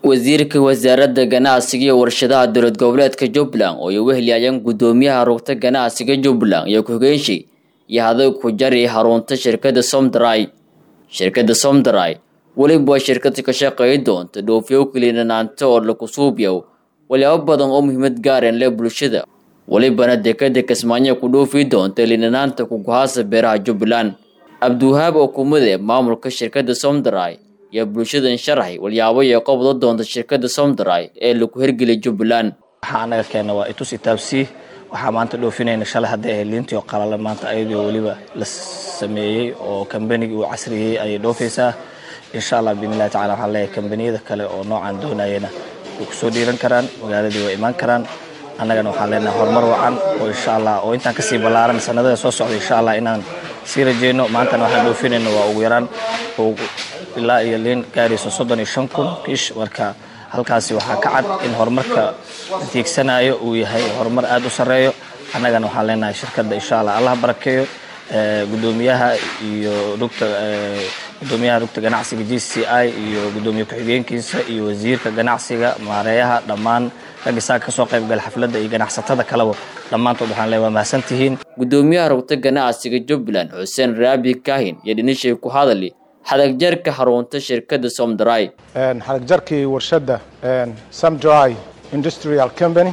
wasiirka wasaaradda ganacsiga iyo warshadaha dowlad goboleedka jubbaland oo ay uga heliyayeen guddoomiyaha rugta ganacsiga jubbaland iyo ku-hogeenshi iyo haday ku jari harunta shirkadda somdry shirkadda somdry weliba waa shirkada ka shaqeey doonta dhoofiyo keliinanaanta oo laku suubyow walyaabo badan oo muhiimad gaareen leh bulshada welibana dekada kismaayo ku dhoofi doonta liinanaanta kuguhaasa beeraha jubbaland cabdiwahaab oo kumide maamulka shirkadda somdry iyo bulshadan sharaxay walyaabo iyo qobdo doonta shirkadda somdry ee lagu hirgeliyay jubbaland waxaa anaga keena waa itus itaabsi waxaa maanta dhoofinayna shalay hadday ahayd liintii oo qalala maanta ayadoo weliba la sameeyey oo kambanigii uu casriyey ayay dhoofaysaa insha allah biidnillahi tacala waxaan leeyahay kambaniyada kale oo noocan doonayana way kusoo dhiiran karaan magaaladii way imaan karaan annagana waxaan leenahay horumar wacan oo insha allah oo intaan kasii ballaaran sanadada soo socda insha allah inaan sii rajeyno maantana waxaan dhoofinayna waa ugu yaraan ilaa iyo liin gaarayso soddon iyo shan kun kiish marka halkaasi waxaa ka cad in horumarka tiigsanayo uu yahay horumar aada u sarreeyo annagana waxaan leenahay shirkadda insha allah allah barakeeyo guddoomiyaha iyo rugta guddoomiyaha rugta ganacsiga g c i iyo guddoomiye ku-xigeenkiisa iyo wasiirka ganacsiga maareeyaha dhammaan ragga saa kasoo qayb gala xafladda iyo ganacsatada kaleba dhammaantood waxaan leeyahay waa mahadsantihiin guddoomiyaha rugta ganacsiga jubbaland xuseen raabi kahin iyo dhinishay ku hadali xadagjarka xarunta shirkadda somdry xadagjarkii warshadda samdry industrial company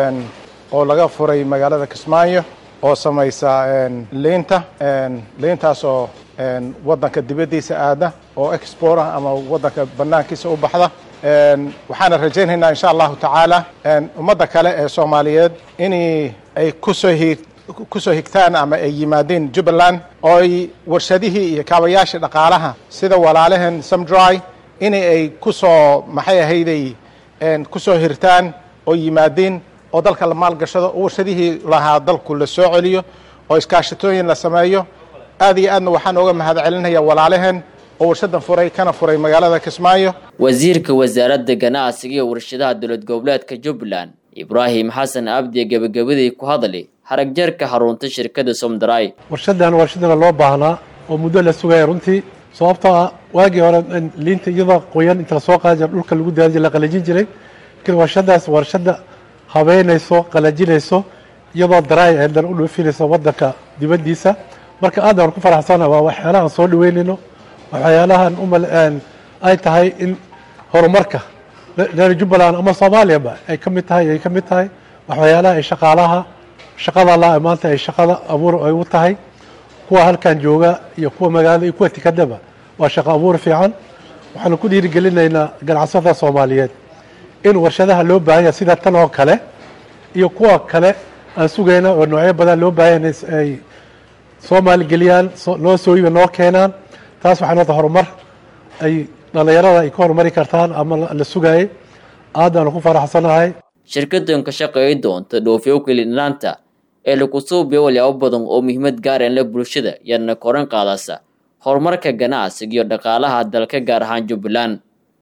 oo laga furay magaalada kismaayo oo samaysa liinta liintaas oo waddanka dibaddiisa aada oo export ah ama waddanka bannaankiisa u baxda waxaana rajaynaynaa insha allahu tacaala ummadda kale ee soomaaliyeed in ay kusoo hi kusoo higtaan ama ay yimaadeen jubbaland oo ay warshadihii iyo kaabayaashii dhaqaalaha sida walaalaheen samdry in ay kusoo maxay ahayday kusoo hirtaan oo yimaadeen oo dalka la maalgashado oo warshadihii lahaa dalku la soo celiyo oo iskaashatooyin la sameeyo aad iyo aadna waxaan ooga mahad celinaya walaalaheen oo warshadan furay kana furay magaalada kismaayo wasiirka wasaaradda ganacsiga iyo warshadaha dowlad goboleedka jubbaland ibraahim xasan abdiye gebagabadii ku hadli haragjarka xarunta shirkadda somdry warshadan warshadana loo baahnaa oo muddo la sugaya runtii sababtoo ah waagii hore liinta iyadoo qoyan inta lasoo qaadi jira dhulka lagu daadi la qalajin jiray lakiin warshadaas warshada habeynayso qalajinayso iyadoo daraay eedan u dhoofinayso waddanka dibaddiisa marka aad aan ku faraxsana waa waxyaalahaan soo dhaweynayno waxyaalahan umal ay tahay in horumarka reer jubbaland ama soomaaliyaba ay ka mid tahay ay ka mid tahay waxyaalaha ay shaqaalaha shaqada la maanta ay shaqada abuur ay u tahay kuwa halkan jooga iyo kuwa magaalada iyo kuwa tikadaba waa shaqo abuur fiican waxaanu ku dhiirigelinaynaa ganacsatada soomaaliyeed in warshadaha loo baahan yahay sida tan oo kale iyo kuwa kale aan sugayna oo noocyo badan loo baahan yahay ay soo maalgeliyaan noo sooyiba noo keenaan taas waxaa noota horumar ay dhallinyarada ay ka horumari kartaan ama la sugaayay aadaanu ku faraxsanahay shirkadan ka shaqeey doonta dhoofiyo kelinaanta ee laku suubiyo walyaabo badan oo muhiimad gaareen leh bulshada yarna koran qaadasa horumarka ganacsiga iyo dhaqaalaha dalka gaar ahaan jubbaland